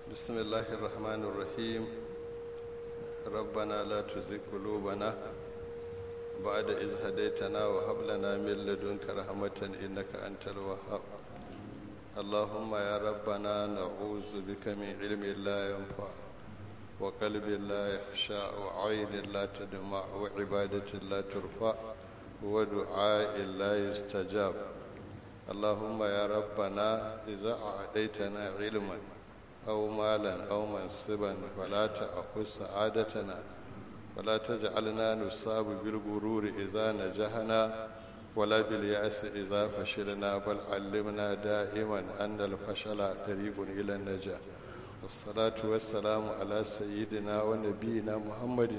بسم الله الرحمن الرحيم ربنا لا تزغ قلوبنا بعد إذ هديتنا وهب لنا من لدنك رحمة إنك أنت الوهاب اللهم يا ربنا نعوذ بك من علم لا ينفع وقلب لا يخشع وعين لا تدمع وعبادة لا ترفع ودعاء لا يستجاب اللهم يا ربنا إذا أعطيتنا علما أو مالا أو منصبا فلا تأخذ سعادتنا ولا تجعلنا نصاب بالغرور إذا نجحنا ولا باليأس إذا فشلنا بل علمنا دائما أن الفشل طريق إلى النجاة والصلاة والسلام على سيدنا ونبينا محمد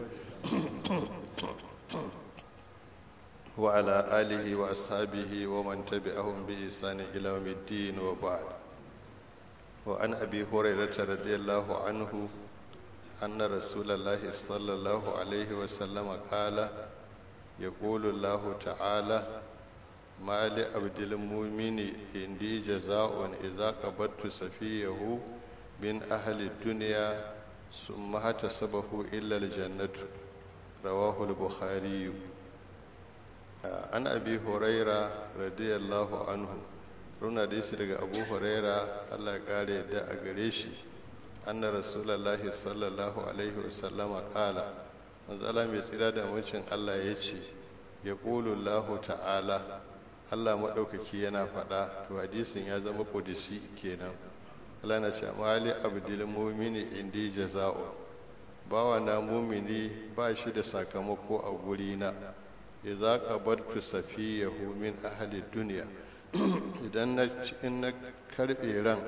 وعلى آله وأصحابه ومن تبعهم بإحسان إلى يوم الدين وبعد وعن أبي هريرة رضي الله عنه أن رسول الله صلى الله عليه وسلم قال يقول الله تعالى ما لعبد المؤمن عندي جزاء إذا قبضت سفيه من أهل الدنيا ثم احتسبه إلا الجنة رواه البخاري عن أبي هريرة رضي الله عنه runa da daga abu huraira allah ya kare yadda a gare shi anna rasulallahi sallallahu alaihi wasallama kala manzala mai tsira da mucin allah ya ce ya lahu ta'ala allah maɗaukaki yana faɗa to hadisin ya zama ƙudisi kenan allah na ce mali abdul mumini indi jaza'u bawa na mumini ba shi da sakamako a gurina idza qabartu safiyahu min ahli duniya idan na in na karbe ran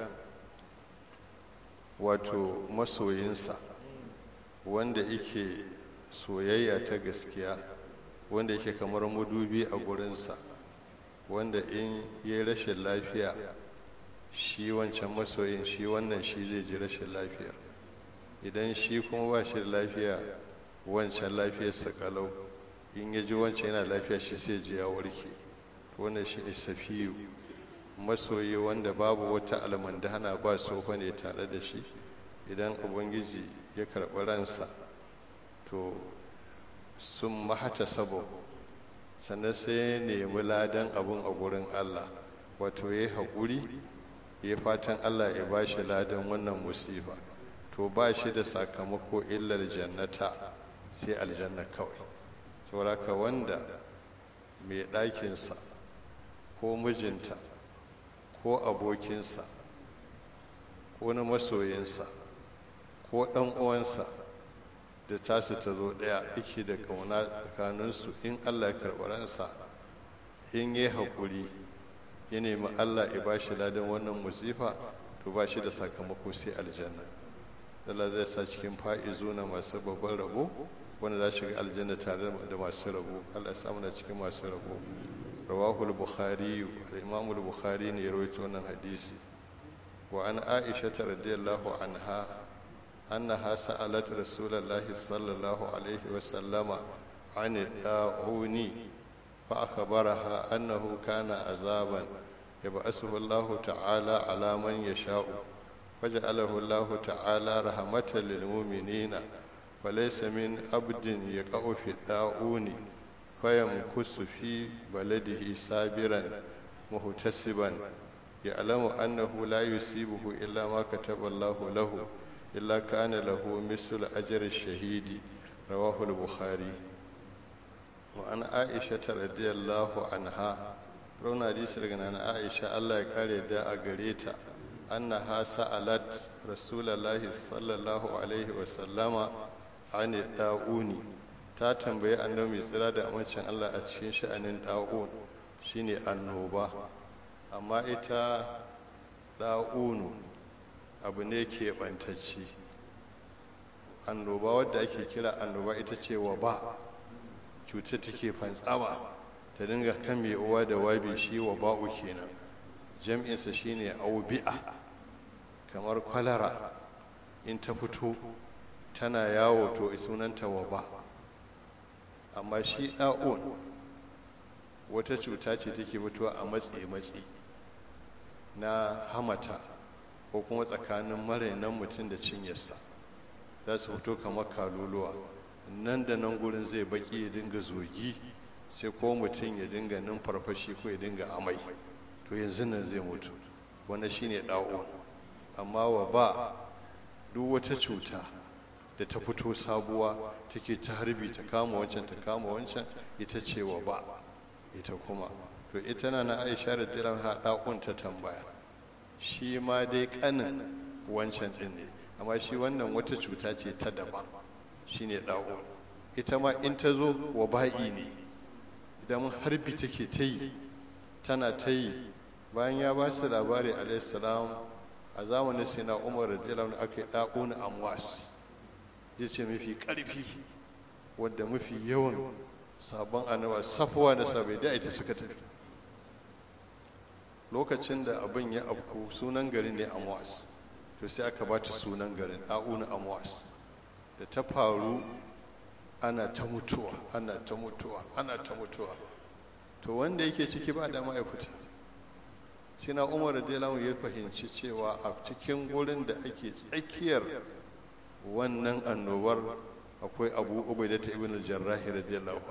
wato masoyinsa wanda yake soyayya ta gaskiya wanda yake kamar mudubi a gurinsa wanda in yi rashin lafiya shi wancan masoyin shi wannan shi zai ji rashin lafiyar idan shi kuma ba shi da lafiya wancan lafiyarsa kalau in ya ji wancan yana lafiya shi sai ji ya warke wannan shi ne safiyu masoyi wanda babu wata almandana ba sofa ne tare da shi idan ubangiji ya karɓi ransa to sun mahata sabo sannan sai ya nemi ladan abun a gurin allah wato ya yi haƙuri ya fatan allah ya ba shi ladan wannan musifa to ba shi da sakamako illar jannata sai aljanna kawai sauraka wanda mai ɗakinsa ko mijinta ko abokinsa ko na masoyinsa ko ɗan uwansa da tasu ta zo ɗaya yake da ƙauna tsakaninsu in allah ya karɓi ransa in yi haƙuri ya nemi allah ya ba shi ladan wannan musifa to ba shi da sakamako sai aljanna Allah zai sa cikin fa'izu na masu babban rabo wanda za shiga aljanna tare da masu rabo Allah ya samu na cikin masu rabo rawahu al-bukhari al-imam al-bukhari ne ya rawaito wannan hadisi wa an aisha radiyallahu anha annaha sa'alat rasulullah sallallahu alaihi wa sallama an da'uni fa akhbaraha annahu kana azaban yab'asuhu Allah ta'ala ala man yasha'u وجعله الله تعالى رحمة للمؤمنين وليس من عبد يقع في الطاعون فيمكث في بلده صابرا محتسبا يعلم أنه لا يصيبه إلا ما كتب الله له إلا كان له مثل أجر الشهيد رواه البخاري وعن عائشة رضي الله عنها رونا حديث عن عائشة الله يقال دا أغريتا أنها سألت رسول الله صلى الله عليه وسلم عن الداؤون ta tambayi annabi mai tsira da amincin Allah a cikin sha'anin da'un shine annoba amma ita da'unu abu ne ke bantacci annoba wadda ake kira annoba ita ce wa ba cuta take fantsama ta dinga kan mai uwa da wabi shi wa ba'u kenan jam'insa shine aubi'a kamar kwalara in ta fito tana yawo to sunanta waba amma shi ɗa'un wata cuta ce take fitowa a matse-matse na hamata ko kuma tsakanin marainan mutum da cinyarsa za su fito kamar kaluluwa nan da nan gurin zai baki ya dinga zogi sai ko mutum ya dinga numfarfashi ko ya dinga amai to yanzu nan zai mutu wanda shine da'un amma wa ba duk wata cuta da ta fito sabuwa take ta harbi ta kama wancan ta kama wancan ita ce wa ba ita kuma to ita na na aisha da tilan haɗaƙun ta tambaya shi ma dai ƙanin wancan ɗin ne amma shi wannan wata cuta ce ta daban shine ɗa'un ita ma in ta zo wa ba'i ne idan harbi take ta yi tana ta yi bayan ya ba su labari alaihissalam a zamanin sina umar radiyallahu aka yi ɗa'un amwas ya ce mafi ƙarfi wadda mafi yawan sabon annawa safuwa na sabai da ita suka tafi lokacin da abin ya afku sunan garin ne amwas to sai aka ba ta sunan garin ɗa'un amwas da ta faru ana ta mutuwa ana ta mutuwa ana ta mutuwa to wanda yake ciki ba da ma'aikata shi na umar radiyallahu ya fahimci cewa a cikin gurin da ake tsakiyar wannan annobar akwai abu ubaida ta ibn al-jarrahi radiyallahu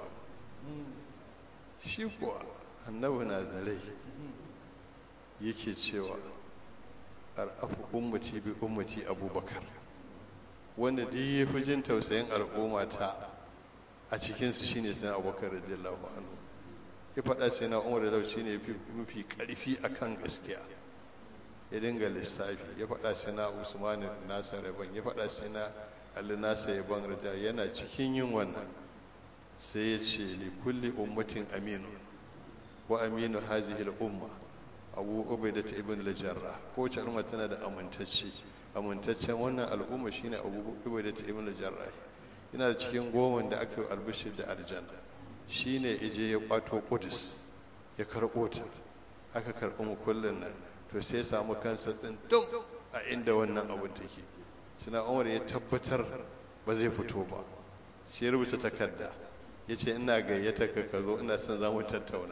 shi kuwa annabi na da rai yake cewa ar'afu ummati bi ummati abubakar wanda duk ya fi jin tausayin al'umma ta a cikinsu shine sai abubakar radiyallahu anhu ya faɗa sai na umar da shi ne mafi ƙarfi akan gaskiya ya dinga lissafi ya faɗa sai na usman nasa rabon ya faɗa sai na ali nasa yaban raja yana cikin yin wannan sai ya ce li kulli ummatin aminu wa aminu hazihi al-umma abu ubaida ta ibn al-jarrah ko wace al'umma tana da amintacce amintaccen wannan al'umma shine abu ubaida ta ibn al-jarrah yana da cikin goma da aka yi albishir da aljanna shine ije ya kwato kudus ya karɓo ta aka karɓi mu kullun nan to sai ya samu kansa tsindin a inda wannan abun take suna umar ya tabbatar ba zai fito ba sai ya rubuta takarda ya ce ina gayyata ka ka zo ina son za mu tattauna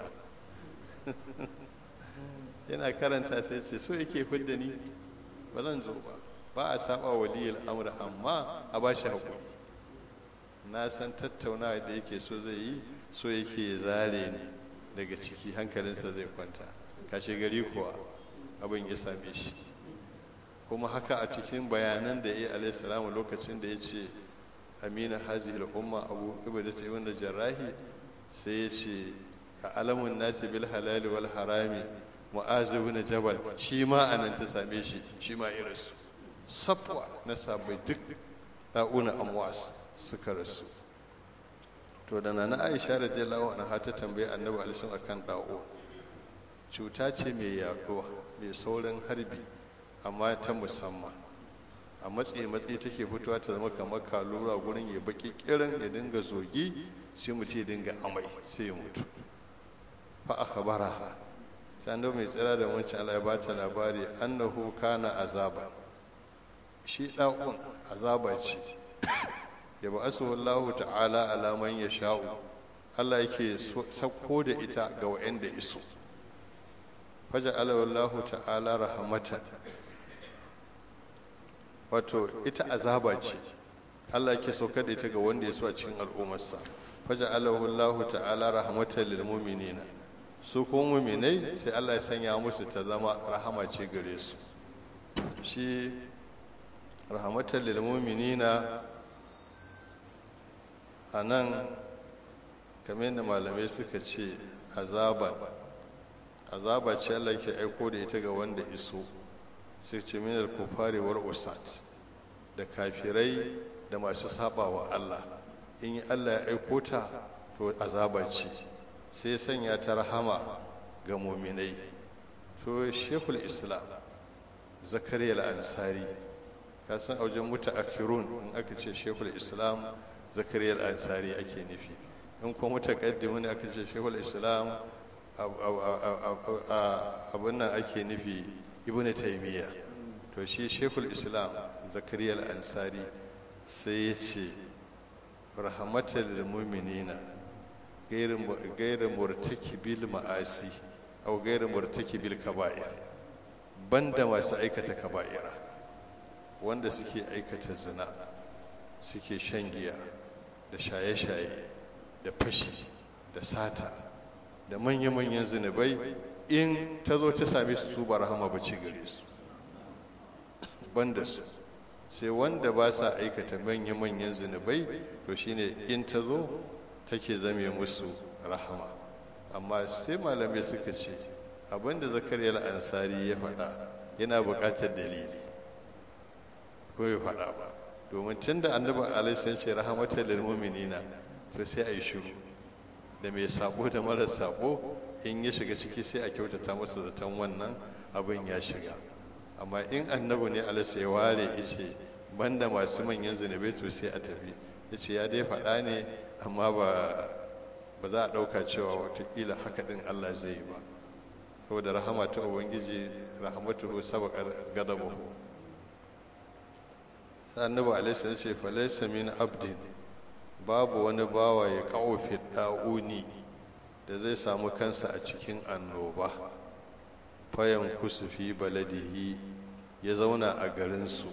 yana karanta sai ce so yake fidda ni ba zan zo ba ba a saba waliyul amr amma a ba shi hakuri na san tattaunawa da yake so zai yi so yake zare ni daga ciki hankalinsa zai kwanta kashe gari kuwa abin ya same shi kuma haka a cikin bayanan da ya yi alaihi lokacin da ya ce amina hazihil umma abu ibada ibn da jarrahi sai ya ce a alamun nasi bil halali wal harami mu'azu ibn jabal shi ma anan ta same shi shi ma ya rasu safwa na sabai duk da'una amwas suka rasu to da nana aisha radiyallahu anha ta tambayi annabi alisun akan da'o cuta ce mai yaduwa mai saurin harbi amma ta musamman a matsayi matsayi take fitowa ta zama kamar kalura gurin ya baki kiran ya dinga zogi sai mutum ya dinga amai sai ya mutu fa akhbaraha sai annabi mai tsira da wancan Allah ya bata labari annahu kana azaba shi da'un azaba ce ya ba asu wallahu ta'ala alaman ya sha'u Allah yake sauko da ita ga wa'anda iso faja wallahu ta'ala rahamatan wato ita azaba ce Allah yake saukar da ita ga wanda ya so a cikin al'ummarsa faja wallahu ta'ala rahmatan lil mu'minina su kuma mu'minai sai Allah ya sanya musu ta zama rahama ce gare su shi rahmatan lil mu'minina a nan kamar da malamai suka ce azaban azaba ce Allah ke aiko da ita ga wanda iso sai ce minal kufari war usat da kafirai da masu saba wa Allah in yi Allah ya aiko ta to azaba ce sai sanya ta rahama ga muminai to shekul islam zakariya al-ansari ka san aujen muta akirun in aka ce shekul islam zakariya al-ansari ake nufi in kuma mutaqaddimun aka ce shekul islam abin nan ake nufi ibnu taymiya to shi shekul islam zakariya al-ansari sai ya ce rahmatal lil mu'minina gairu murtakibil ma'asi aw gairu murtakibil kaba'ir banda masu aikata kaba'ira wanda suke aikata zina suke shan giya da shaye-shaye da fashi da sata da manya-manyan zunubai in ta zo ta same su su ba rahama ba ce gare su banda su sai wanda ba sa aikata manya-manyan zunubai to shine in ta zo take zame musu rahama amma sai malamai suka ce abinda zakariya ansari ya faɗa yana buƙatar dalili ko ya faɗa ba domin tun da annabi alaihi ce rahamatar lil mu'minina to sai a yi shiru da mai sabo da mara sabo in ya shiga ciki sai a kyautata masa zaton wannan abin ya shiga amma in annabi ne alaihi ya ware ice banda masu manyan zunubai to sai a tafi yace ya dai faɗa ne amma ba ba za a ɗauka cewa watakila haka ɗin Allah zai yi ba saboda rahama ta ubangiji rahamatuhu sabaqar gadabahu annabi alaihi ce falaysa min abdin babu wani bawa ya kawo fi da'uni da zai samu kansa a cikin annoba fayan kusufi baladihi ya zauna a garinsu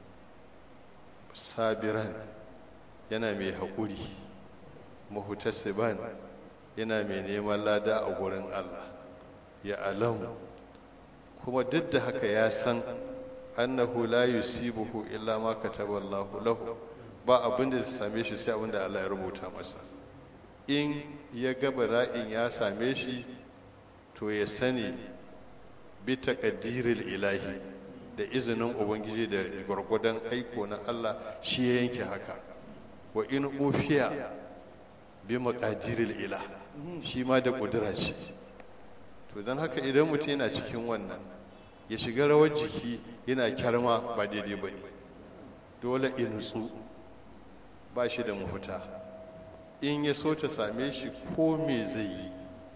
sabiran yana mai haƙuri mahutasiban yana mai neman lada a gurin Allah ya alamu kuma duk da haka ya san annahu la yusibuhu illa ma kataballahu lahu ba abin da zai same shi sai abin da Allah ya rubuta masa in ya ga bala'in ya same shi to ya sani bi taqdiril ilahi da izinin ubangiji da gwargwadon aiko na Allah shi ya yanke haka wa in ufiya bi maqadiril ilah shi ma da kudura ce to don haka idan mutum yana cikin wannan ya shiga rawar jiki yana kyarma ba daidai ba ne dole in nutsu ba shi da mafuta in ya so ta same shi ko me zai yi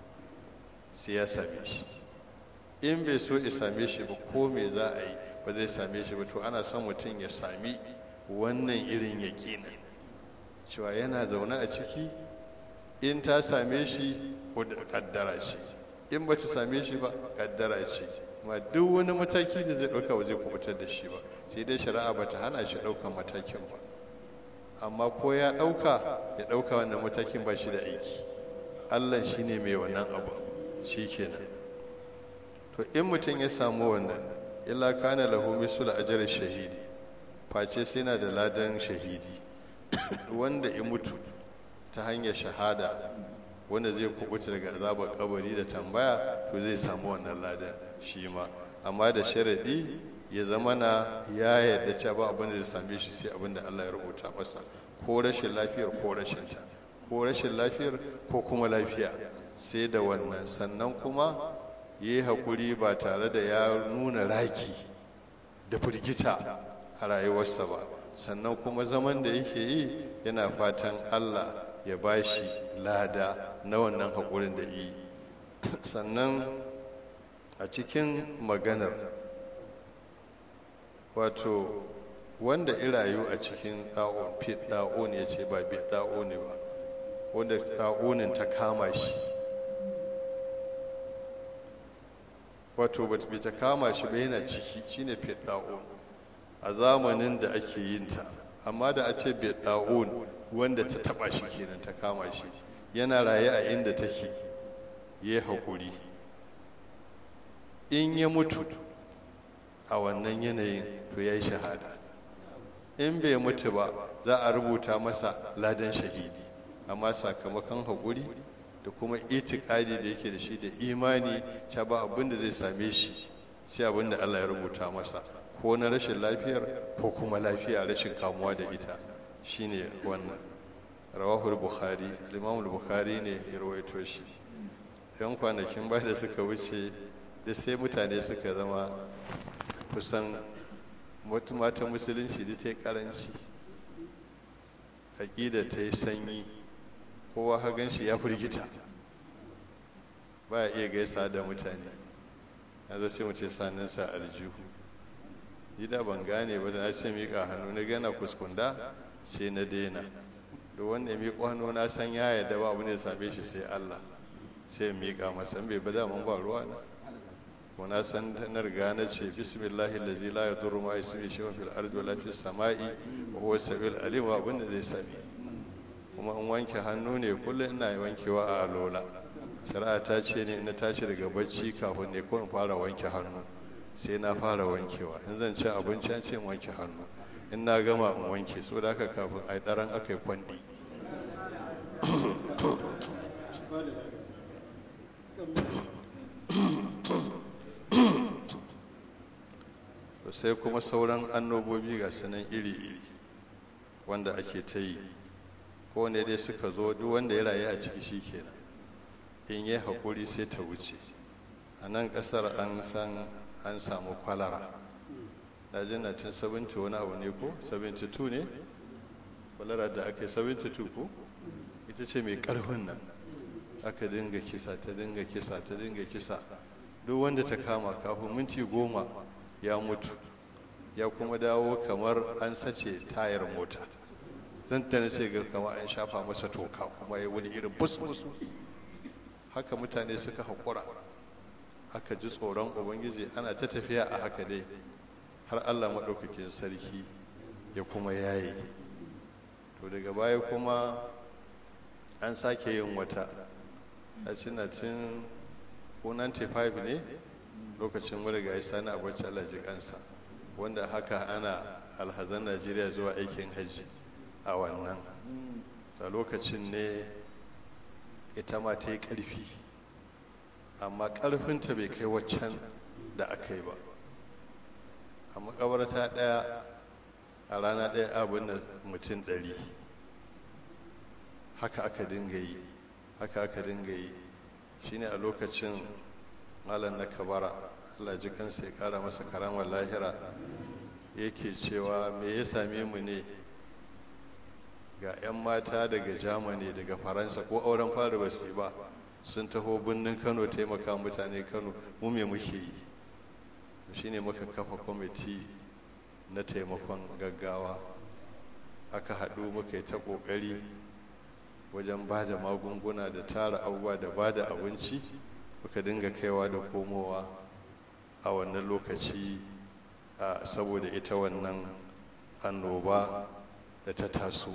sai ya same shi in bai so ya same shi ba ko me za a yi ba zai same shi ba to ana son mutum ya sami wannan irin yaƙinin cewa yana zaune a ciki in ta same shi kaddara ce in ba ta same shi ba kaddara ce ma duk wani mataki da zai ɗauka ba zai kubutar da shi ba sai dai shari'a ba ta hana shi ɗaukan matakin ba amma ko ya ɗauka ya ɗauka wannan matakin ba shi da aiki allah shi ne mai wannan abu shi kenan to in mutum ya samu wannan illa kana lahu misul ajr shahidi face sai na da ladan shahidi wanda ya mutu ta hanyar shahada wanda zai kubuta daga azabar kabari da tambaya to zai samu wannan ladan shi ma amma da sharadi ya zama na ya yarda cewa ba abin da zai same shi sai abin da Allah ya rubuta masa ko rashin lafiyar ko rashin ta ko rashin lafiyar ko kuma lafiya sai da wannan sannan kuma ya yi haƙuri ba tare da ya nuna raki da firgita a rayuwarsa ba sannan kuma zaman da yake yi yana fatan Allah ya ba shi lada na wannan haƙurin da yi sannan a cikin maganar wato wanda irayu a cikin ɗa'on fit ɗa'on ya ce ba bit ɗa'o ne ba wanda ɗa'onin ta kama shi wato bai ta kama shi ba yana ciki shine fit ɗa'on a zamanin da ake yin ta amma da a ce bit ɗa'on wanda ta taba shi kenan ta kama shi yana raye a inda take ya yi haƙuri in ya mutu a wannan yanayin to ya yi shahada in bai mutu ba za a rubuta masa ladan shahidi amma sakamakon haƙuri da kuma itikadi da yake da shi da imani sha ba abin da zai same shi sai abin da allah ya rubuta masa ko na rashin lafiyar ko kuma lafiya rashin kamuwa da ita shine wannan rawahul bukhari al bukhari ne ya rawaito shi yan kwanakin ba da suka wuce da sai mutane suka zama kusan wata mata musulunci da ta yi karanci aƙida ta yi sanyi kowa hagan shi ya firgita ba ya iya gaisa da mutane yanzu sai mu ce saninsa aljihu gida ban gane ba da na ce miƙa hannu na gana kuskunda sai na daina da wanda ya miƙo hannu na san ya yadda ba abu ne same shi sai Allah sai ya miƙa masa bai ba daman ba ruwa na ko na san na riga na ce bismillahi allazi la yadurru ma ismi shay'un fil ardi wala fis sama'i wa huwa sabil alim wa abinda zai sami kuma in wanke hannu ne kullum ina wankewa a alola shari'a ta ce ne na tashi daga bacci kafin ne ko in fara wanke hannu sai na fara wankewa in zan ci abinci an ce in wanke hannu in na gama in wanke saboda haka kafin a yi daren aka yi kwandi sai kuma sauran annobobi ga sunan iri-iri wanda ake ta yi ko ne dai suka zo duk wanda ya rayu a ciki shi kenan in yi haƙuri sai ta wuce a nan ƙasar an san an samu kwalara na jin na tun 70 wani abu ne ko 72 ne kwalara da aka yi 72 ko ita ce mai ƙarfin nan aka dinga kisa ta dinga kisa ta dinga kisa duk wanda ta kama kafin minti goma ya mutu ya kuma dawo kamar an sace tayar mota zan ta sai ga kama an shafa masa toka kuma ya wani irin bus-bus haka mutane suka haƙura aka ji tsoron ubangiji ana ta tafiya a haka dai har allah maɗaukakin sarki ya kuma yaye to daga baya kuma an sake yin wata a cinatin ko 95 ne lokacin murga ya sani abinci allah ji kansa wanda haka ana alhazan najeriya zuwa aikin hajji a wannan a lokacin ne ita ma ta yi ƙarfi amma ƙarfinta bai kai waccan da aka yi ba a makabarta ɗaya a rana ɗaya abin da mutum ɗari haka aka dinga yi haka aka dinga yi shine a lokacin malam na kabara allah ji kansa ya kara masa karamar lahira yake cewa me ya same mu ne ga 'yan mata daga germany daga faransa ko auren fara ba su ba sun taho birnin kano taimaka mutane kano mu me muke yi shine muka kafa kwamiti na taimakon gaggawa aka haɗu muka yi ta ƙoƙari wajen ba da magunguna da tara abubuwa da ba da abinci muka dinga kaiwa da komowa a wannan lokaci saboda ita wannan annoba da ta taso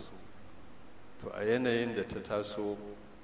to a yanayin da ta taso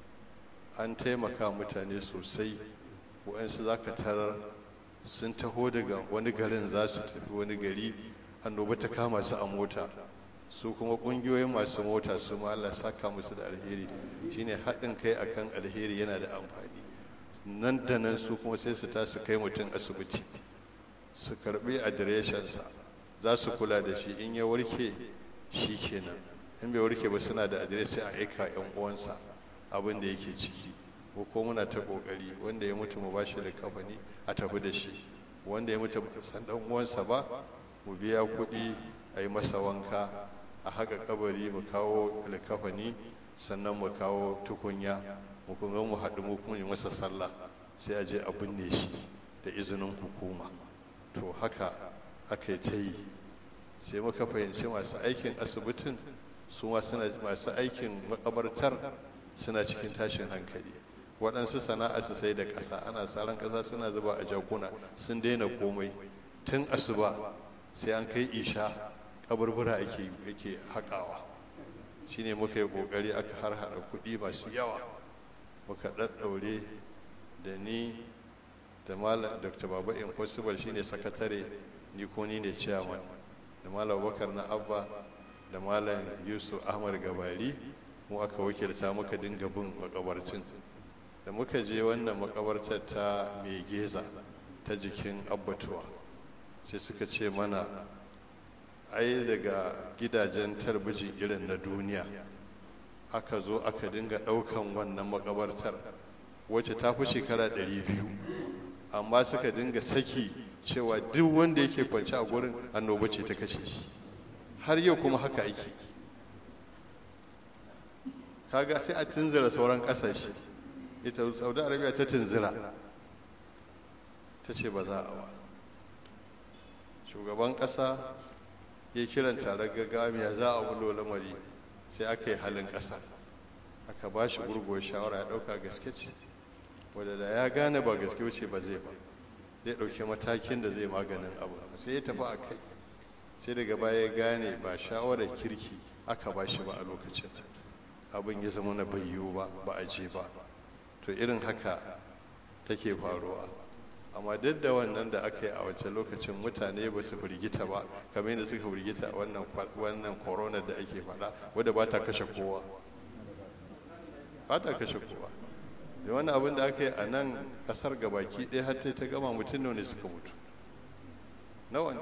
an taimaka mutane sosai waɗansu za ka tarar sun taho daga wani garin za su tafi wani gari annoba ta kama su a mota su kuma ƙungiyoyin masu mota su ma Allah saka musu da alheri shine haɗin kai akan alheri yana da amfani nan da nan su kuma sai su tasu kai mutum asibiti su karbi adireshinsa za su kula da shi in ya warke shi kenan in bai warke ba suna da adireshi a aika yan uwansa abin da yake ciki ko ko muna ta kokari wanda ya mutu mu ba shi likafani a tafi da shi wanda ya mutu ba san dan uwansa ba mu biya kuɗi a yi masa wanka a haka kabari mu kawo likafani sannan mu kawo tukunya mu kuma mu haɗu mu kuma yi masa sallah sai a je a binne shi da izinin hukuma to haka aka yi ta yi sai muka fahimci masu aikin asibitin su ma suna masu aikin makabartar suna cikin tashin hankali waɗansu sana'a su sai da ƙasa ana tsaron ƙasa suna zuba a jakuna sun daina komai tun asuba sai an kai isha kaburbura ake ake haƙawa shine muka yi ƙoƙari aka har haɗa kuɗi masu yawa muka ɗaɗɗaure da ni da malam dr baba impossible shine sakatare ni ko ni ne chairman da malam bakar na abba da malam yusuf ahmad gabari mu aka wakilta muka dinga bin makabarcin da muka je wannan makabartar ta mai geza ta jikin abbatuwa sai suka ce mana ai daga gidajen talbijin irin na duniya aka zo aka dinga ɗaukan wannan makabartar wacce ta fi shekara 200 amma suka dinga saki cewa duk wanda yake kwance a gurin annoba ce ta kashe shi har yau kuma haka ake kaga sai a tunzura sauran kasashe ita saudi arabia ta tunzura ta ce ba za a ba shugaban kasa ya kiran taron gagamiya za a wulo lamari sai aka yi halin kasa aka ba shi gurguwar shawara ya dauka gaske ce wadda da ya gane ba gaske wuce ba zai ba zai ɗauki matakin da zai maganin abu sai ya tafi a kai sai daga baya ya gane ba shawarar kirki aka ba shi ba a lokacin abin ya zama na bayyo ba ba a je ba to irin haka take faruwa amma duk da wannan da aka yi a wancan lokacin mutane ba su firgita ba kamar yadda suka firgita a wannan wannan corona da ake faɗa wadda ba ta kashe kowa ba ta kashe kowa da wani abin da aka yi a nan kasar gabaki ɗaya har ta gama mutum ne suka mutu nawa ne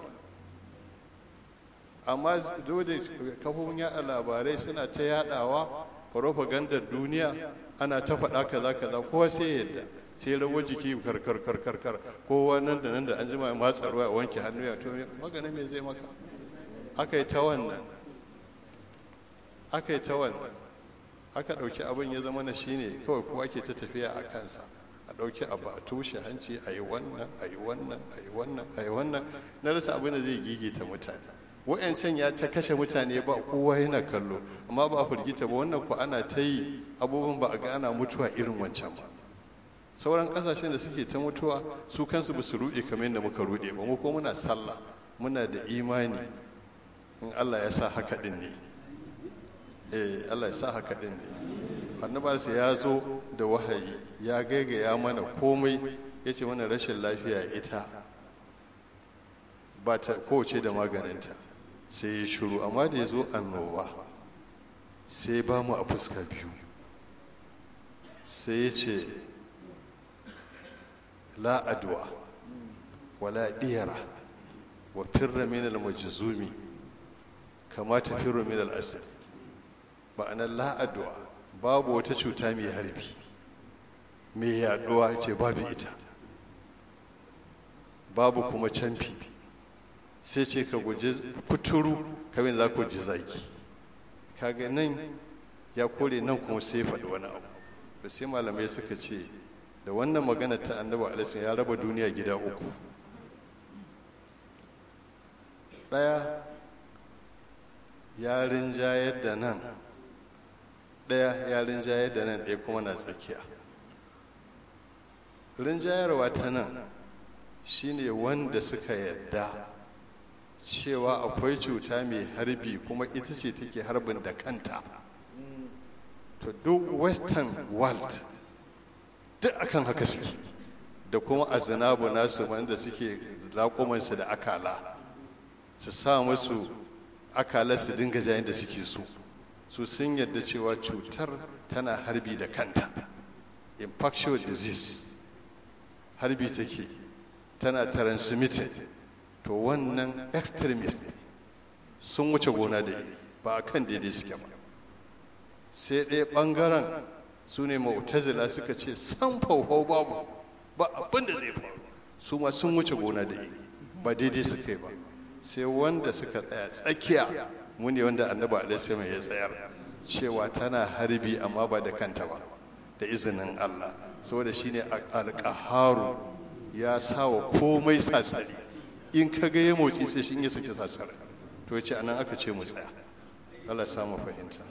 amma dole kafofin yaɗa labarai suna ta yaɗawa propagandar duniya ana ta faɗa kaza kaza kowa sai yadda sai rawar jiki karkar karkar kar kowa nan da nan da an jima matsa ruwa a wanke hannu ya to maganin me zai maka aka yi ta wannan aka yi ta wannan aka ɗauki abin ya zama na shine kawai kowa ke ta tafiya a kansa a ɗauki abu a tushe hanci a yi wannan a yi wannan a yi wannan a yi wannan na rasa abin da zai gigita mutane wa'yancan ya ta kashe mutane ba kowa yana kallo amma ba a firgita ba wannan ku ana ta yi abubuwan ba a ga ana mutuwa irin wancan ba sauran kasashen da suke ta mutuwa su kansu ba su ruɗe kamar yadda muka ruɗe ba mu ko muna sallah muna da imani in Allah ya sa haka din ne eh Allah ya sa haka din ne annabarsa ya zo da wahayi ya gaigaya mana komai ya ce mana rashin lafiya ita ba ta kowace da maganinta sai ya shiru amma da ya zo annoba sai ba mu a fuska biyu sai ya ce la adwa wala diyara wa firra min al-majzumi kama ta firra min al-asad ma'ana la adwa babu wata cuta mai harbi mai yaduwa ce babu ita babu kuma canfi sai ce ka guji kuturu kamar za ku ji zaki kaga nan ya kore nan kuma sai faɗi wani abu da sai malamai suka ce da wannan magana ta annabi alaihi ya raba duniya gida uku ɗaya ya rinjayar da nan ɗaya ya rinjayar da nan ɗaya kuma na tsakiya rinjayarwa ta nan shine wanda suka yadda cewa akwai cuta mai harbi kuma ita ce take harbin da kanta to duk western world duk akan haka suke da kuma azinabu nasu wanda suke laƙumansu da akala su sa musu akala su dinga jayin da suke so su sun yadda cewa cutar tana harbi da kanta infectious disease harbi take tana transmitted to wannan extremist ne sun wuce gona da iri ba a kan daidai suke ba sai ɗaya ɓangaren su ne mautazila suka ce san faufau babu ba abin da zai faru su ma sun wuce gona da iri ba daidai suka yi ba sai wanda suka tsaya tsakiya mu ne wanda annabi alaihi ya tsayar cewa tana harbi amma ba da kanta ba da izinin Allah saboda shine alƙaharu ya sawa komai sassari in ka ga ya motsi sai shi ya saki sassara to ya ce anan aka ce mu tsaya Allah ya samu fahimta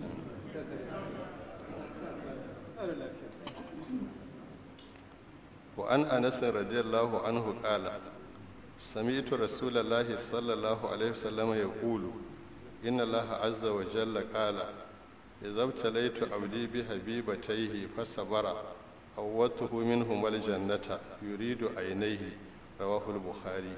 وعن أنس رضي الله عنه قال سمعت رسول الله صلى الله عليه وسلم يقول إن الله عز وجل قال إذا ابتليت عبدي بحبيبتيه فصبر عوضته منهما الجنة يريد عينيه رواه البخاري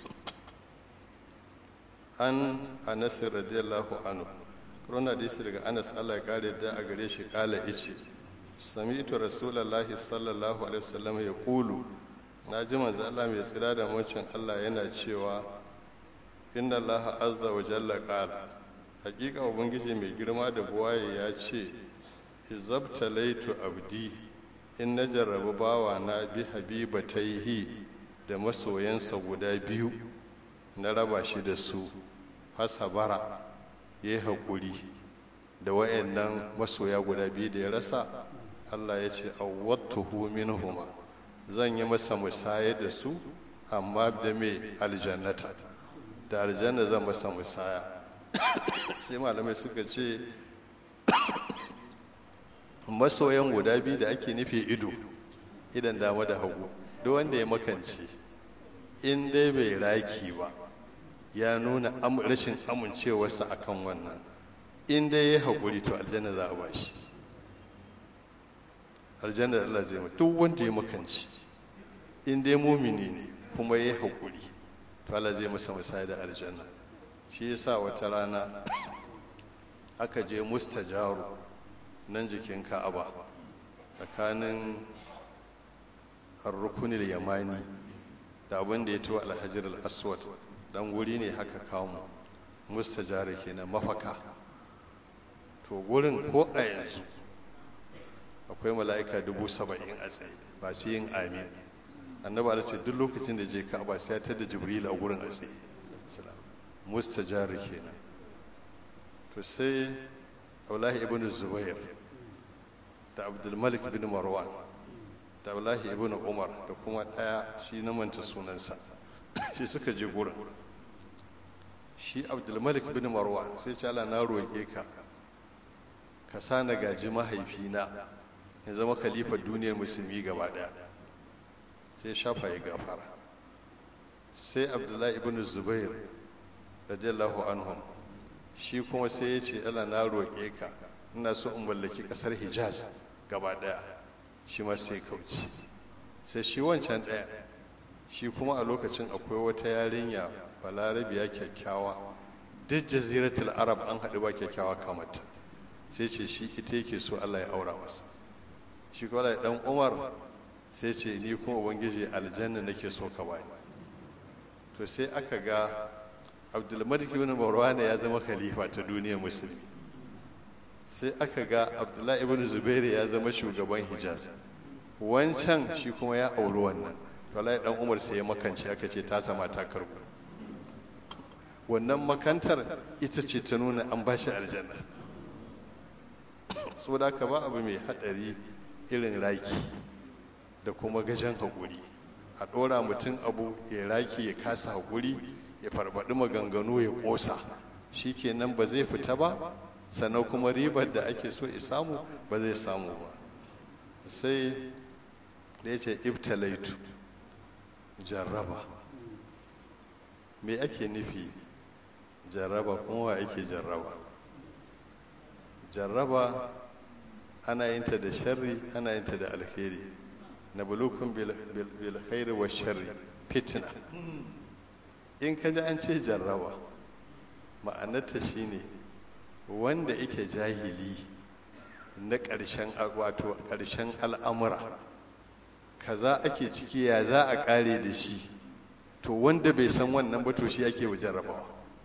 an anas radiyallahu anhu rona hadisi daga anas Allah ya kare da a gare shi kala ice sami'tu rasulullahi sallallahu alaihi wasallam ya kulu na ji manzo Allah mai tsira da mucin Allah yana cewa inna Allah azza wa jalla qala hakika ubangiji mai girma da buwaye ya ce izabtalaitu abdi in na jarrabu bawa na bi habibataihi da masoyansa guda biyu na raba shi da su fasabara ya yi haƙuri da wayannan masoya guda biyu da ya rasa allah ya ce awwattuhu minhuma zan yi masa musaya da su amma da mai aljannata da aljanna zan masa musaya sai malamai suka ce masoyan guda biyu da ake nufi ido idan dama da hagu duk wanda ya makance in dai bai raki ba ya nuna rashin amincewarsa akan wannan in dai ya haƙuri to aljanna za a ba shi aljanna Allah zai ma duk wanda ya makanci in dai mumini ne kuma ya haƙuri to Allah zai masa misali da aljanna shi yasa wata rana aka je mustajaru nan jikin ka'aba tsakanin arrukunil yamani da abin da ya tuwa alhajar al-aswad dan guri ne haka kamu mustajara kenan mafaka to gurin ko a yanzu akwai mala'ika dubu saba'in a tsaye ba su yin amin annaba da ce duk lokacin da je ka'aba sai ya tada jibril a gurin a tsaye mustajara kenan to sai abdullahi ibn zubair da abdulmalik bin marwan da abdullahi ibn umar da kuma ɗaya shi na manta sunansa shi suka je gurin shi abdulmalik bin marwan sai ce ala na roƙe ka ka sa na gaji mahaifina ya zama kalifar duniyar musulmi gaba ɗaya sai shafa ya gafara sai abdullahi ibn zubair radiyallahu anhum shi kuma sai ya ce ala na roƙe ka ina so in mallaki ƙasar hijaz gaba ɗaya shi ma sai kauce sai shi wancan ɗaya shi kuma a lokacin akwai wata yarinya balarabiya kyakkyawa duk jaziratul arab an haɗu ba kyakkyawa kamata sai ce shi ita yake so allah ya aura masa shi kuma da ɗan umar sai ce ni kuma ubangiji aljanna nake so ka bani to sai aka ga abdulmalik ibn marwana ya zama khalifa ta duniyar musulmi sai aka ga abdullahi ibn zubairu ya zama shugaban hijaz wancan shi kuma ya auri wannan wallahi dan umar sai ya makance aka ce ta sama ta karbu wannan makantar ita ce ta nuna an ba shi aljanna saboda ka ba abu mai hadari irin raki da kuma gajen haƙuri a ɗora mutum abu ya raki ya kasa haƙuri ya farfaɗi maganganu ya ƙosa shi kenan ba zai fita ba sannan kuma ribar da ake so ya samu ba zai samu ba sai da ya ce ibtalaitu jarraba me ake nufi jarraba kuma wa ake jarraba jarraba ana yin ta da sharri ana yin ta da alheri na bulukun bil khairi wa sharri fitna in ka ji an ce jarraba ma'anarta shine wanda yake jahili na ƙarshen wato ƙarshen al'amura kaza ake ciki ya za a ƙare da shi to wanda bai san wannan ba to shi ake wa jarrabawa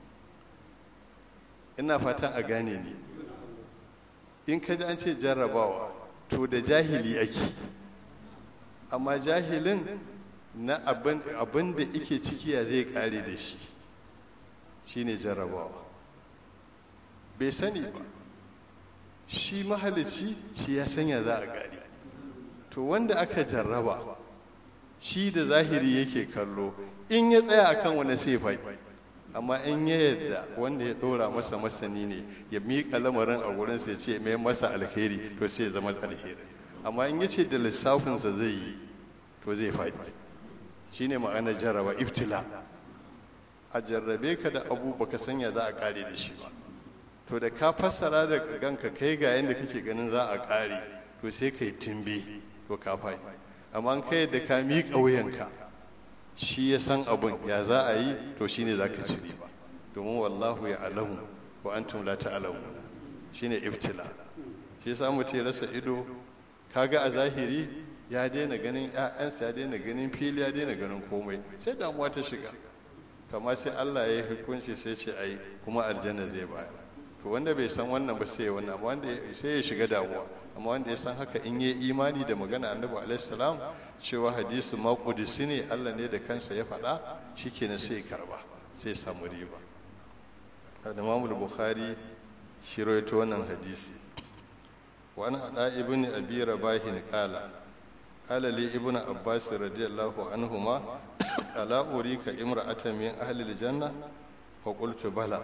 ina fata a gane ne in ka ji an ce jarrabawa to da jahili ake amma jahilin na abin da ike ciki ya zai ƙare da shi shine jarrabawa bai sani ba shi mahalici shi ya sanya za a gari to wanda aka jarraba shi da zahiri yake kallo in ya tsaya akan wani sai faɗi amma in ya yadda wanda ya ɗora masa masani ne ya miƙa lamarin a wurin sai ce mai masa alheri to sai ya zama alheri amma in ya ce da lissafinsa zai yi to zai faɗi shine ma'anar jarraba ibtila a jarrabe ka da abu baka sanya za a kare da shi ba to da ka fassara da ganka kai ga yadda kake ganin za a kare to sai ka yi timbe to ka faɗi amma kai da ka miƙa wuyanka shi ya san abin ya za a yi to shine za ka ci riba domin wallahu ya alamu wa antum la ta'lamuna shine ibtila shi yasa mutum ya rasa ido kaga a zahiri ya daina ganin ƴaƴansa ya daina ganin fili ya daina ganin komai sai damuwa ta shiga kama sai Allah ya yi hukunci sai ce ai kuma aljanna zai bayar to wanda bai san wannan ba sai wannan amma wanda sai ya shiga damuwa amma wanda ya san haka in yi imani da magana annabi alaihi salam cewa hadisi ma qudsi ne Allah ne da kansa ya faɗa shikenan sai ya karba sai samu riba Imam Bukhari shi rawaito wannan hadisi wa an hada ibn abi rabahin qala قال لي ابن عباس رضي الله عنهما ألا أريك امرأة من أهل الجنة فقلت بلى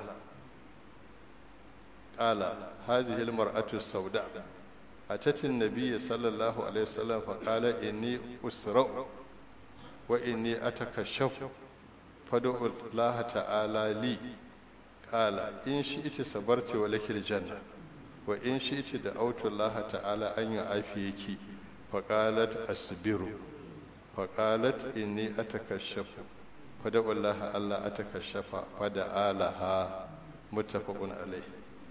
قال هذه المرأة السوداء أتت النبي صلى الله عليه وسلم فقال إني أسرع wa inni atakashafu fad'u Allah ta'ala li qala in shi'ti sabarti wa lakil janna wa in shi'ti da autu Allah ta'ala an yu'afiyaki faqalat asbiru faqalat inni atakashafu fad'u Allah Allah atakashafa fada'a laha muttafaqun alayh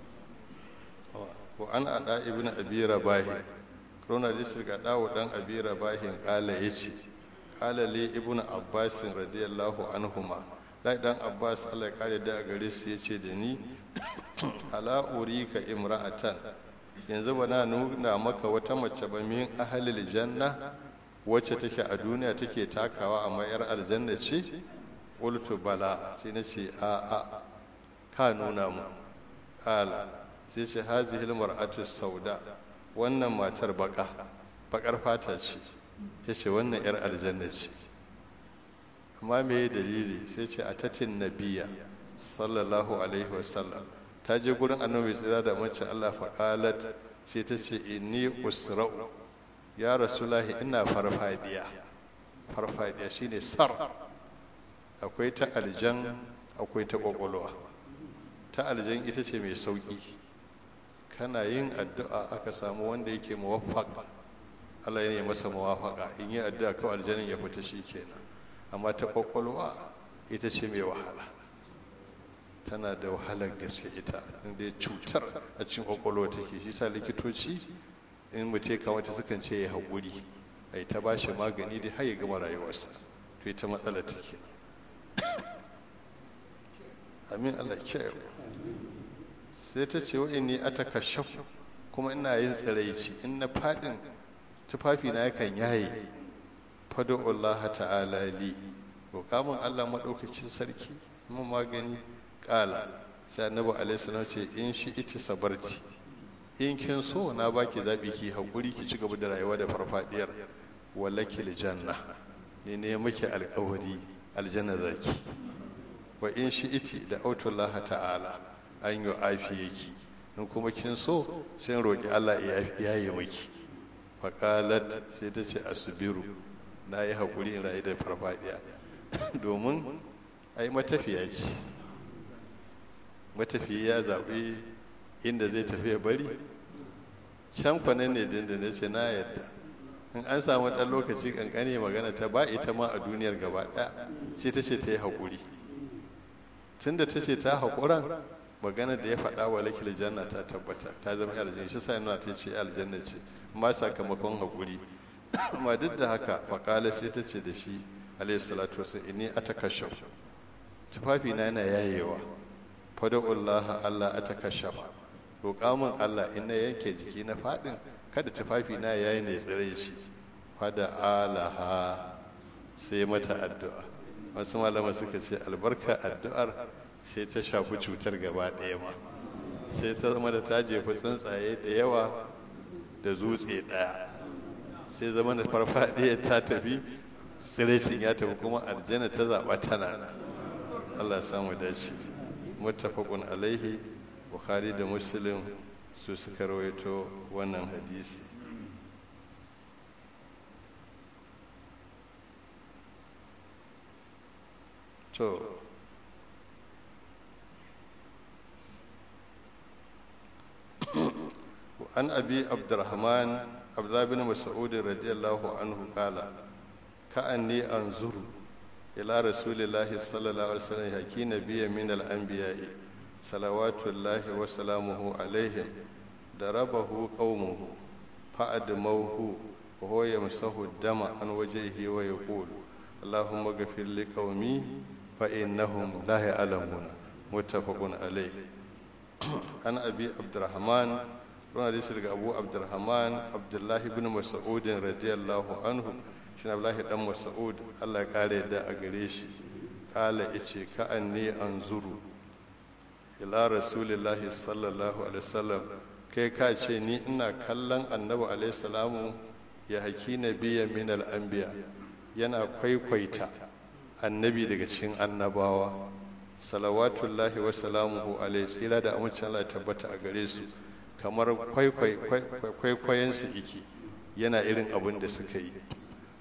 wa an ada ibnu abi rabahi rona disir ga dawo dan abi rabahin kala yace kala li ibnu abbas radiyallahu anhuma dai dan abbas Allah ya kare da gare su yace da ni ala urika imra'atan yanzu bana nuna maka wata mace ba min ahlil janna wacce take a duniya take takawa amma yar aljanna ce qultu bala sai na ce a a ka nuna mu kala sai ce hazihil mar'atu sauda wannan matar baka bakar fata ce ya ce wannan yar aljanna ce amma me dalili sai ce a tatin nabiya sallallahu alaihi wasallam ta je gurin annabi tsira da mace Allah faqalat sai ta ce inni usra'u ya rasulahi ina farfadiya farfadiya shine sar akwai ta aljan akwai ta kwakwalwa ta aljan ita ce mai sauki kana yin addu'a aka samu wanda yake muwaffaq Allah ya yi masa muwafaka in yi addu'a kawai aljanin ya fita shi kenan amma ta kwakwalwa ita ce mai wahala tana da wahalar gaske ita inda cutar a cikin kwakwalwa take shi sa likitoci in mutum ya kamata sukan ce ya haƙuri a ta ba shi magani da har ya gama rayuwarsa to ita matsala take amin Allah kiyaye sai ta ce wa inni ataka shafu kuma ina yin tsiraici in na fadin tufafi na yakan yaye fado Allah ta'ala li roƙamin Allah maɗaukacin sarki mun magani ƙala sai annabi alaihi salam ce in shi iti sabarti in kin so na baki zaɓi ki haƙuri ki ci gaba da rayuwa da farfadiyar wallaki janna ne ne muke alƙawari aljanna zaki wa in shi iti da autullah ta'ala an yi afiyaki in kuma kin so sai roƙi Allah ya yi miki faƙalat sai ta ce asibiru na yi haƙuri in rayu da farfadiya domin ai matafiya ce matafiya ya zaɓi inda zai tafi ya bari can kwanan ne dindin ce na yadda in an samu ɗan lokaci ƙanƙani magana ta ba ita ma a duniyar gaba ɗaya sai ta ce ta yi haƙuri tunda ta ce ta haƙuran magana da ya faɗa wa lakil janna ta tabbata ta zama aljanna shi sai nuna ta ce aljanna ce amma sakamakon haƙuri amma duk da haka faƙala sai ta ce da shi alayhi salatu wasu inni atakashaf tufafi na yana yayewa fada'ullaha Allah atakashafa roƙa min Allah in na yanke jiki na faɗin kada tufafi na yayi ne tsire shi fada alaha sai mata addu'a wasu malama suka ce albarka addu'ar sai ta shafi cutar gaba ɗaya ma sai ta zama da ta jefi tsuntsaye da yawa da zutse ɗaya sai zama da farfaɗiya ta tafi tsirecin ya tafi kuma aljanna ta zaɓa tana Allah samu dace muttafaqun alaihi bukhari da muslim su suka rawaito wannan hadisi to an abi abdurrahman abdullah bin mas'ud radiyallahu anhu qala ka'anni anzuru ila rasulillahi sallallahu alaihi wasallam haki nabiyya min al-anbiya'i salawatullahi wa salamuhu alaihim darabahu qaumuhu fa'admauhu wa huwa yamsahu dama an wajhihi wa yaqul اللهم اغفر لقومي فإنهم لا يعلمون متفق عليه عن أبي عبد الرحمن رنا دي سرق أبو عبد الرحمن عبد الله بن مسعود رضي الله عنه شن عبد الله بن مسعود الله قال دا أغريش قال إيشي كأني أنظر إلى رسول الله صلى الله عليه وسلم kai ka ce ni ina kallon annabi alaihi salamu ya haki nabiya min al-anbiya yana kwaikwaita annabi daga cikin annabawa salawatullahi wa salamuhu alaihi tsira da amincin Allah tabbata a gare su kamar kwaikwayen su iki yana irin abin da suka yi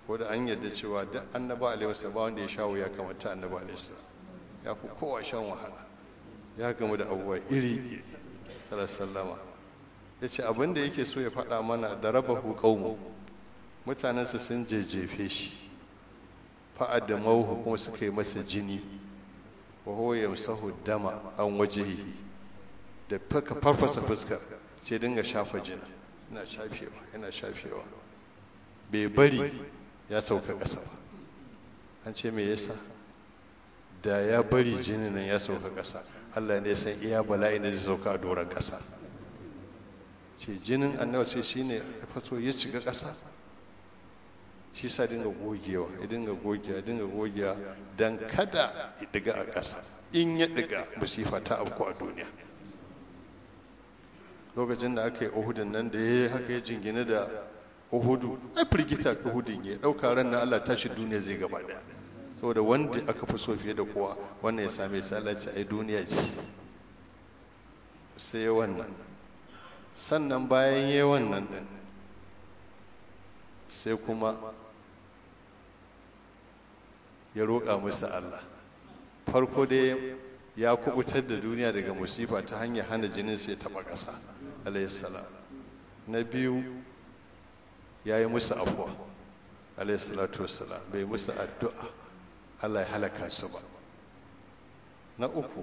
ko da an yarda cewa duk annaba alaihi wasallam ba wanda ya sha wuya kamar ta annaba alaihi wasallam ya fi kowa shan wahala ya gamu da abubuwa iri iri sallallahu ya ce abin da yake so ya faɗa mana da raba qaumu mutanensa sun jejjefe shi fa'ad da mauhu kuma suka yi masa jini wa huwa yamsahu dama an wajihi da faka farfasa fuskar sai dinga shafa jina yana shafewa yana shafewa bai bari ya sauka ƙasa ba an ce me yasa da ya bari jinin nan ya sauka ƙasa Allah ne san iya bala'i da zai sauka a doron ƙasa ce jinin annabi sai shine ya faso ya shiga ƙasa shi sa dinga gogewa ya dinga gogewa dinga gogewa don kada ya diga a ƙasa in ya diga musifa ta abu a duniya lokacin da aka yi uhudun nan da ya yi haka ya jingine da uhudu ai firgita uhudun ya ɗauka ran na allah tashi duniya zai gaba daya saboda wanda aka fi so fiye da kowa wannan ya same salaci ai duniya ce sai wannan sannan bayan yi wannan din sai kuma ya roƙa musu Allah farko dai ya kubutar da duniya daga musifa ta hanyar hana jinin sai taɓa ƙasa alayhissalam na biyu ya yi musu afuwa alayhissalatu wassalam bai musu addu'a Allah ya halaka su ba na uku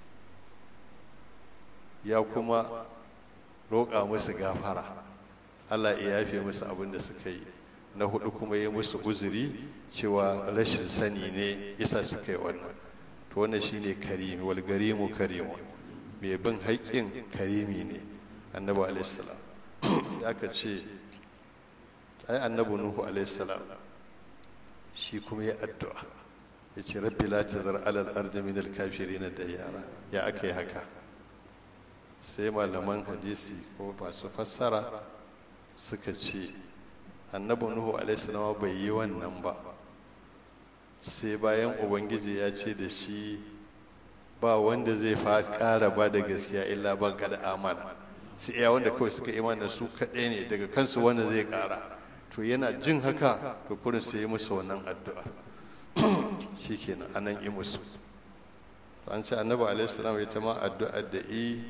ya kuma roƙa musu gafara Allah ya yafe musu abin da suka yi na hudu kuma ya musu uzuri cewa rashin sani ne isa suka yi wannan to wannan shine karimi wal garimu karimu mai bin haƙƙin karimi ne annabi alaihissalam sai aka ce ai annabi nuhu alaihissalam shi kuma ya addu'a ya ce rabbi la tazar alal ardi min al kafirin da yara ya aka yi haka sai malaman hadisi ko masu fassara suka ce annabi nuhu alaihissalam bai yi wannan ba sai bayan ubangiji ya ce da shi ba wanda zai fa ƙara ba da gaskiya illa ban kada amana sai iya wanda kawai suka imana su kaɗai ne daga kansu wanda zai ƙara to yana jin haka to kurin sai yi musu wannan addu'a shikenan anan yi musu an ce annabi alaihissalam ya ta ma addu'ar da yi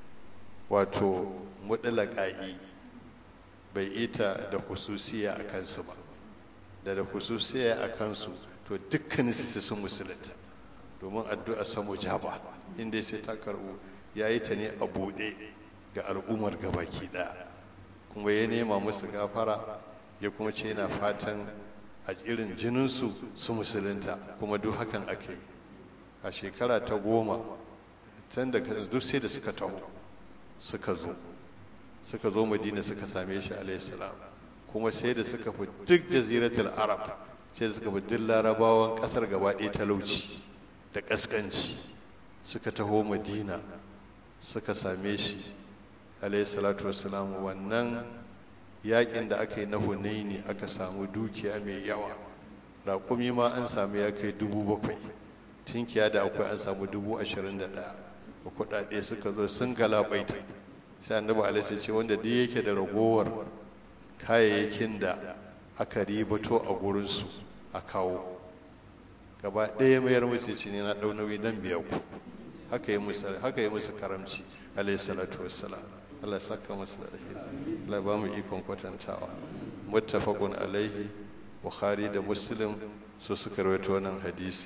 wato mudalaƙa'i bai ita da hususiya a kansu ba da da hususiya a kansu to dukkanin su sun musulunta domin addu'a samu jaba inda sai ta karbu ya yi ta ne a buɗe ga al'ummar gabaki ɗaya kuma ya nema musu gafara ya kuma ce yana fatan a irin jininsu su musulunta kuma duk hakan ake yi a shekara ta goma can da duk sai da suka taho suka zo suka zo madina suka same shi alaihissalam kuma sai da suka fi duk jaziratul arab sai da suka fi duk larabawan kasar gaba ɗaya talauci da ƙasƙanci suka taho madina suka same shi alaihissalatu wassalam wannan yakin da aka yi na hunaini aka samu dukiya mai yawa raƙumi ma an samu ya kai dubu bakwai tinkiya da akwai an samu dubu ashirin da ɗaya da kuɗaɗe suka zo sun galabaita sai annabi alaihi ce wanda duk yake da ragowar kayayyakin da aka ribato a gurinsu a kawo gaba ɗaya mayar musu ce ne na ɗau nauyi dan biya ku haka yi musu haka yi musu karamci alaihi salatu wassalam Allah ya saka musu da alheri Allah ba mu ikon kwatantawa muttafaqun alaihi bukhari da muslim su suka rawaito wannan hadisi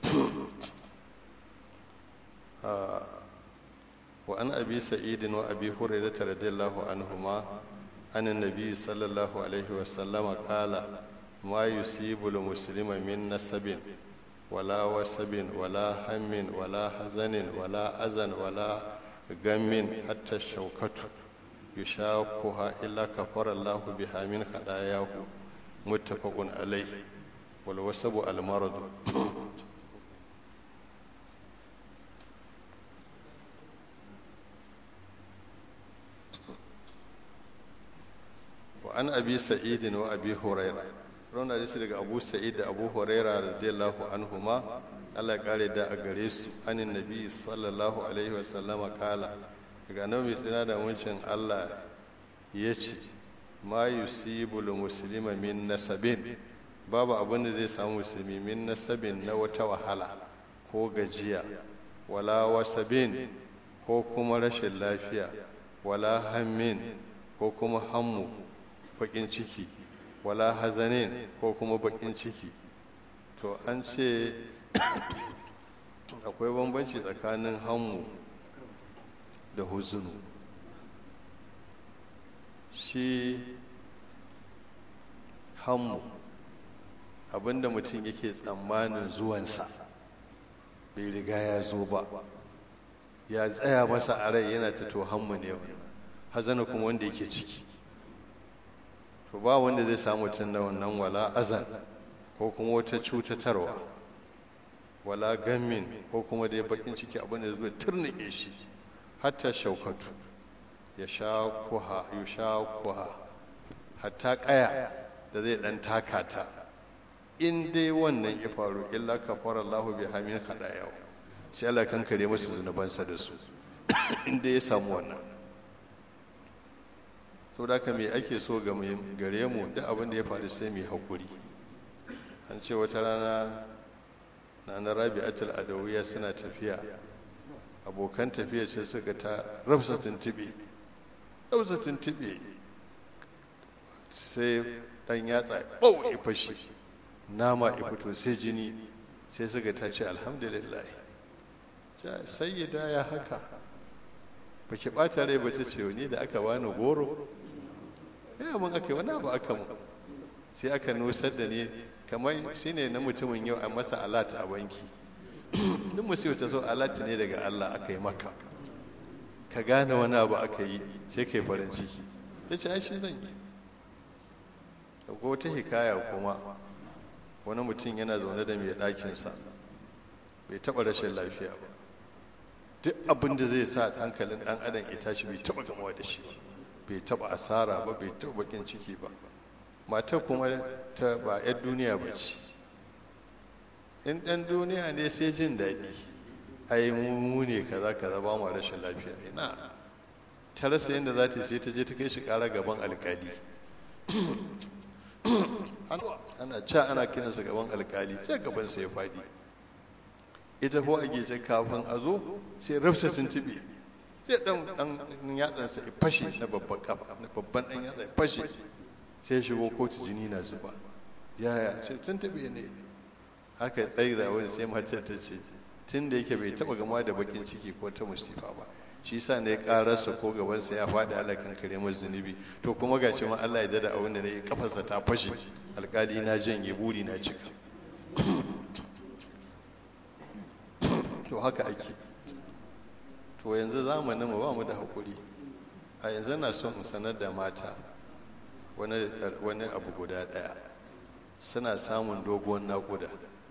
وعن أبي سعيد وأبي هريرة رضي الله عنهما عن النبي صلى الله عليه وسلم قال ما يصيب المسلم من نسب ولا وسب ولا هم ولا حزن ولا أذن ولا غم حتى الشوكة يشاقها إلا كفر الله بها من خطاياه متفق عليه والوسب المرض an abi sa'idin wa abi huraira rauna hadisi daga abu sa'id da abu huraira radiyallahu anhuma Allah ya kare da a gare su anin nabi sallallahu alaihi wa sallama kala daga nan mai tsina da muncin Allah ya ce ma yusibul muslima min nasabin babu abin da zai samu musulmi min nasabin na wata wahala ko gajiya wala wasabin ko kuma rashin lafiya wala hammin ko kuma hammu bakin ciki wala hazanin ko kuma bakin ciki to an ce akwai bambanci tsakanin hammu da huzunu shi hammu abinda mutum yake tsammanin zuwansa bai riga ya zo ba ya tsaya masa a rai yana ta to hammu ne wannan hazana kuma wanda yake ciki to ba wanda zai samu mutum da wannan wala azan ko kuma wata cutatarwa wala gammin ko kuma dai bakin ciki abin da zai turnike shi hatta shaukatu ya sha kuha ya sha kuha hatta kaya da zai dan takata in dai wannan ya faru illa kafara Allahu bi hamin yau sai Allah kan kare masa zunubansa da su in dai ya samu wannan so da ka me ake so ga gare mu duk abin da ya faru sai mu hakuri an ce wata rana na na rabi'atul adawiya suna tafiya abokan tafiya sai suka ta rafsa tuntube rafsa tuntube sai dan yatsa bau ya fashe nama ya fito sai jini sai suka ta ce alhamdulillah sayyida ya haka ba ki ɓata rai ba ta ce ni da aka bani goro ya mun aka wani abu aka mu sai aka nusar da ni kamar shi ne na mutumin yau a masa alat a banki duk musu ta so alat ne daga allah aka yi maka ka gane wani abu aka yi sai ka yi farin ciki ya ce ai shi zan yi da ko ta hikaya kuma wani mutum yana zaune da mai ɗakinsa bai taɓa rashin lafiya ba duk abin da zai sa hankalin ɗan adam ya tashi bai taɓa gamawa da shi bai taɓa asara ba bai taɓa bakin ciki ba matar kuma ta ba 'yar duniya ba ce in ɗan duniya ne sai jin daɗi ai mu ne kaza kaza ba mu rashin lafiya ina ta rasa yadda za ta sai ta je ta kai shi ƙara gaban alkali ana ca ana kiransa gaban alkali sai gabansa ya faɗi ita ko a gece kafin a zo sai rafsa tuntuɓe sai dan dan yatsansa ya fashe na babban kafa na babban dan yatsa ya fashe sai shigo kotu jini na zuba yaya ce tuntuɓe ne aka tsaye da wani sai mace ta ce tun da yake bai taɓa gama da bakin ciki ko ta musifa ba shi sa ne kararsa ko gabansa ya faɗi alakan kare masa zunubi to kuma gashi ma Allah ya dada abin da ne kafarsa ta fashe alkali na janye buri na cika to haka ake to yanzu zamanin mu ba mu da hakuri a yanzu na son in sanar da mata wani abu guda ɗaya suna samun doguwar naƙuda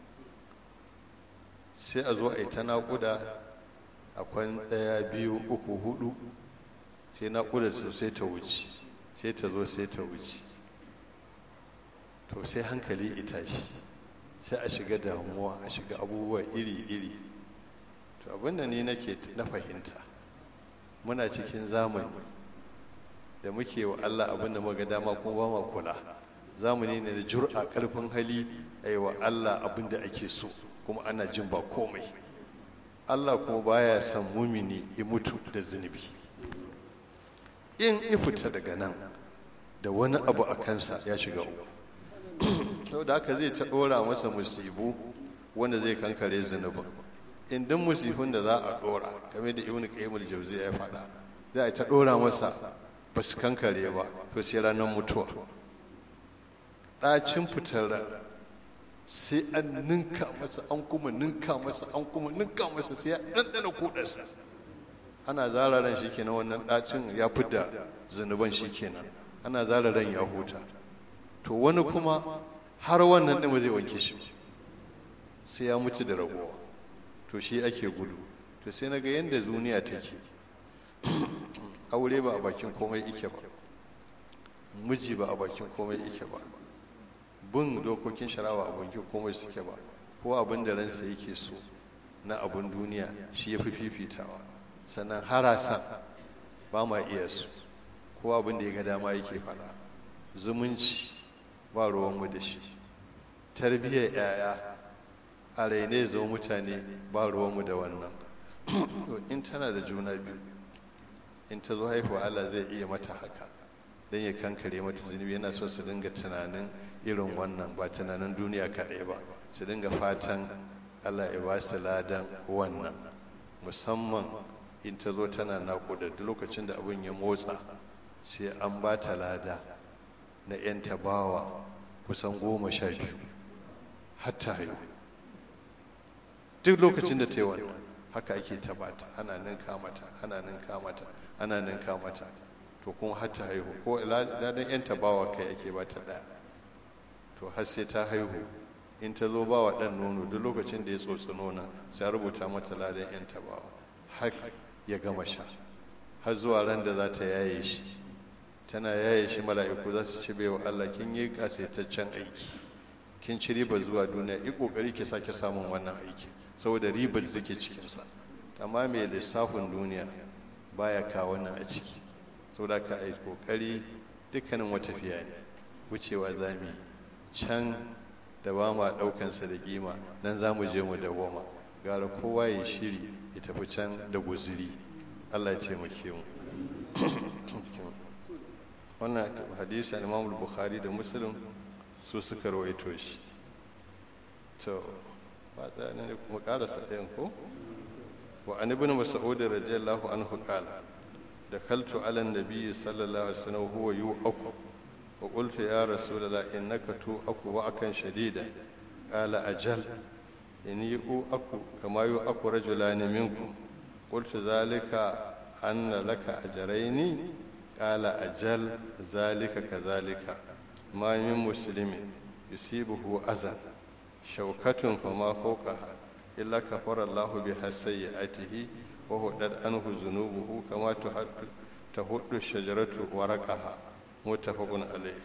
sai a zo a yi ta naƙuda akwai ɗaya biyu uku hudu sai naƙuda su sai ta wuce sai ta zo sai ta wuce to sai hankali ita shi sai a shiga damuwa a shiga abubuwa iri-iri to abinda ni nake na fahimta muna cikin zamani da muke wa Allah abinda muka dama kuma ba ma kula zamani ne da jur'a karfin hali a yi wa Allah abinda ake so kuma ana jin ba komai Allah kuma baya son mumini ya mutu da zunubi in ifita daga nan da wani abu a kansa ya shiga uku da haka zai ta ɗora masa musibu wanda zai kankare zunubin in duk musifin da za a ɗora game da ibn qayyim al-jawzi ya faɗa za a ta ɗora masa ba su kankare ba to sai ranar mutuwa ɗacin fitar ran sai an ninka masa an kuma ninka masa an kuma ninka masa sai ya ɗanɗana kuɗarsa ana zara ran shi kenan wannan ɗacin ya fidda zunuban shi kenan ana zara ran ya huta to wani kuma har wannan ɗin ba zai wanke shi sai ya mutu da ragowa to shi ake gudu to sai na ga yadda duniya take aure ba a bakin komai ike ba miji ba a bakin komai ike ba bin dokokin sharawa a bakin komai suke ba ko abin da ransa yake so na abin duniya shi ya fi fifitawa sannan harasan ba ma iya su ko abin da ya ga dama yake faɗa zumunci ba ruwanmu da shi tarbiyyar yaya a raine zo mutane ba ruwanmu da wannan in tana da juna biyu in ta zo haihuwa Allah zai iya mata haka don ya kankare mata zunubi yana so su dinga tunanin irin wannan ba tunanin duniya kaɗai ba su dinga fatan Allah ya ba su ladan wannan musamman in ta zo tana naƙuda duk lokacin da abin ya motsa sai an ba ta lada na 'yan tabawa kusan goma sha biyu hatta haihu duk lokacin da ta yi wannan haka ake tabata ana ninka mata ana ninka mata ana ninka mata to kuma har ta haihu ko ladan 'yan tabawa kai ake ba ta ɗaya to har sai ta haihu in ta zo ba wa ɗan nono duk lokacin da ya tsotsi nona sai rubuta mata ladan 'yan tabawa har ya gama sha har zuwa ran da za ta yaye shi tana yaye shi mala'iku za su ce bai wa Allah kin yi kasaitaccen aiki kin ci riba zuwa duniya yi kokari ki sake samun wannan aiki saboda ribar da take cikinsa amma mai lissafin duniya baya kawo wannan a ciki saboda ka yi kokari dukkanin wata fiya ne wucewa za mu yi can da ba ma ɗaukansa da kima nan za mu je mu dawoma gara kowa ya shiri ya tafi can da guziri allah ya taimake mu wannan hadisi al-imam bukhari da muslim su suka rawaito shi to ba ne kuma karasa ɗayan ko wa an ibn mas'ud radiyallahu anhu qala دخلت على النبي صلى الله عليه وسلم وهو يوأك وقلت يا رسول الله إنك توأك وأكا شديدا قال أجل إني أوأك كما يوأك رجلان منكم قلت ذلك أن لك أجرين قال أجل ذلك كذلك ما من مسلم يصيبه أذى شوكة فما فوقها إلا كفر الله بها سيئاته وهدت عنه ذنوبه كما تهد الشجرة ورقها متفق عليه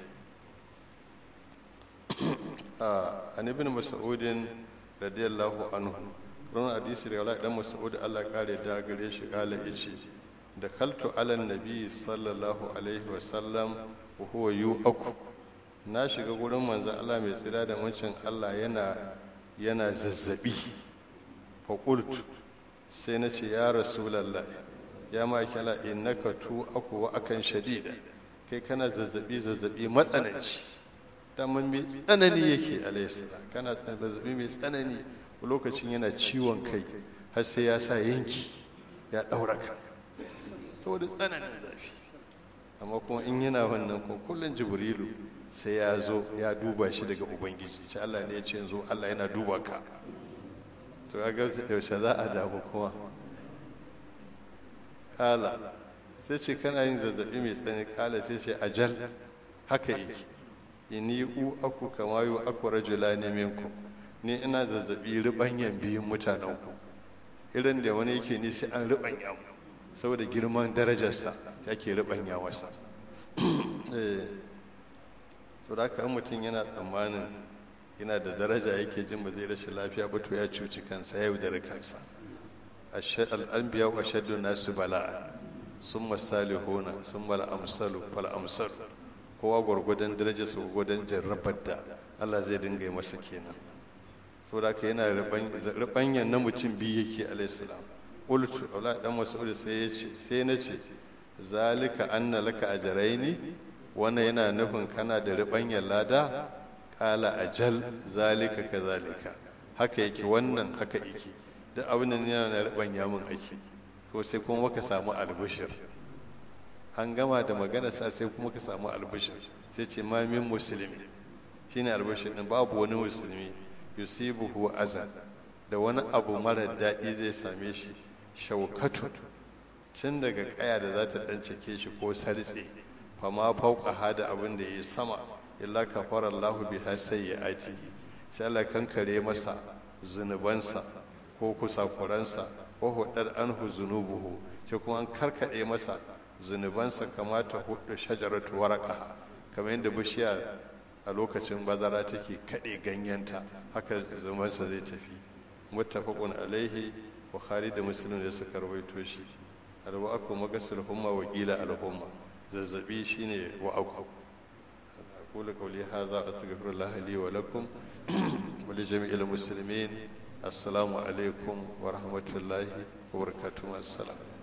عن ابن مسعود رضي الله عنه ran hadisi da Allah dan Mas'ud Allah kare da gare shi kala yace da kaltu ala nabi sallallahu alaihi wa sallam wa huwa yu'aku na shiga gurin manzon Allah mai tsira da muncin Allah yana yana zazzabi fa qultu sai na ce ya rasulallah ya makala innaka tu aku wa akan shadida kai kana zazzabi zazzabi matsananci daman mai tsanani yake alaihissala kana zazzabi mai tsanani lokacin yana ciwon kai har sai ya sa yanki ya daura ka saboda tsananin zafi amma kuma in yana wannan ko kullum jibrilu sai ya zo ya duba shi daga ubangiji sai Allah ne ya ce yanzu Allah yana duba ka to ga yaushe za a damu kuma kala sai ce kana yin zazzabi mai tsanani kala sai ce ajal haka yake inni u aku kama yu aku rajula ne minku ni ina zazzabi ribanyan biyun mutanen ku irin da wani yake ni sai an ribanya mu saboda girman darajarsa yake ribanya masa eh to da mutum yana tsammanin yana da daraja yake jin ba zai rashin lafiya ba to ya cuci kansa ya yaudari kansa al'anbiya wa shaddu nasu bala'a sun masalihuna sun mala amsalu fal amsalu kowa gwargwadon daraja su gwargwadon jarrabar da Allah zai dinga yi masa kenan saboda haka yana ribanyan na mutum biyu yake alaihissalam qultu wala dan mas'ud sai ya ce sai na ce zalika anna laka ajraini wannan yana nufin kana da ribanyan lada kala ajal zalika kazalika haka yake wannan haka yake duk abin da yana na ribanya mun ake ko sai kuma ka samu albishir an gama da magana sa sai kuma ka samu albishir sai ce ma min musulmi shine albishir din babu wani musulmi yusibuhu azan da wani abu mara daɗi zai same shi shaukatu tun daga kaya da za ta ɗan cike shi ko sartse fama fauka hada abin da ya yi sama illa kafara Allah biha sayyi'atihi sai Allah kankare masa zunubansa ko kusakuransa ko hudar anhu zunubuhu sai kuma an karkade masa zunubansa kamata hudu shajaratu waraqaha kamar yadda bishiya a lokacin bazara take kade ganyenta haka zunubansa zai tafi muttafaqun alaihi bukhari da muslim da suka rawaito shi alwa'aku magasul humma wa qila alhumma zazzabi shine wa'aku أقول قولي هذا أستغفر الله لي ولكم ولجميع المسلمين السلام عليكم ورحمة الله وبركاته السلام